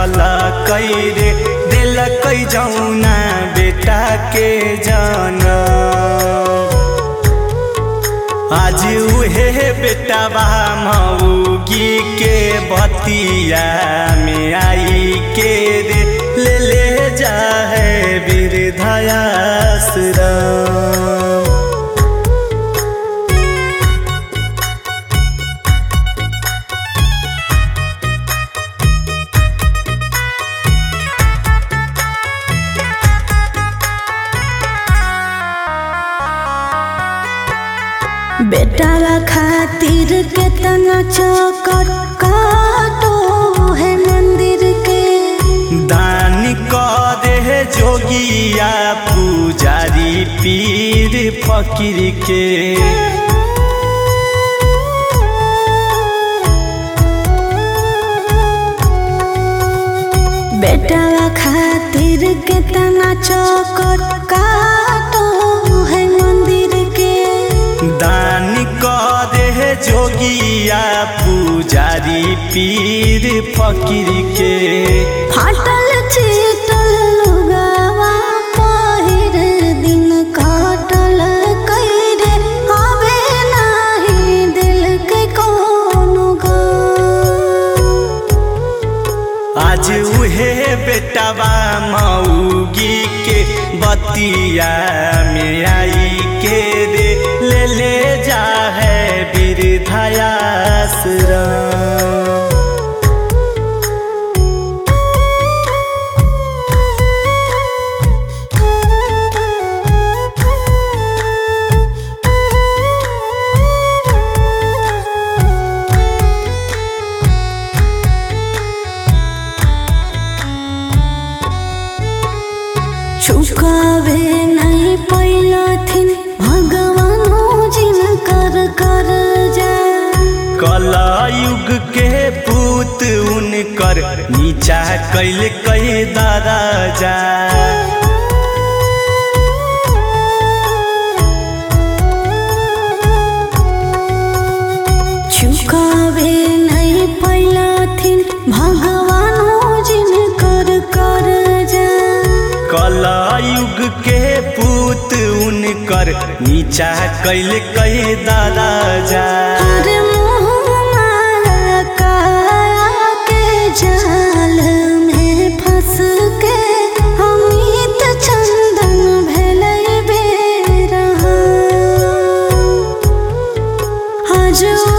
झल कैरे दिल कै जौना बेटा के जन आज उहे बेटा बा मऊगी के बतिया में आई के रे ले ले जा है वृद्धाश्रम बेटावा खातिर केतना चौकट काटो है मंदिर के दान करे जोगिया पुजारी पीर फकीर के बेटावा खातिर केतना चौकट काटो है मंदिर के दान करे जोगिया पुजारी पीर फकीर के फाटल चीटल लुगावा पहिर दिन काटल कैरे आवे नाही दिल के कोनो गम। आज उहे बेटावा मऊगी के बतिया में आई के रे ले ले जा है वृद्धाश्रम चुकावे नहीं पैलथिन भगवानो जिन कर कर जा कलयुग के पूत उनकर नीचा कैल कई दराजा चुकावे नहीं पैलथिन भगवानो जिन कर कर जा कलयुग के पूत उनकर नीचा कैल कई दराजा अरे मोह माया काया के जाल में फंस के अमित चंदन भेलै बेरहा आज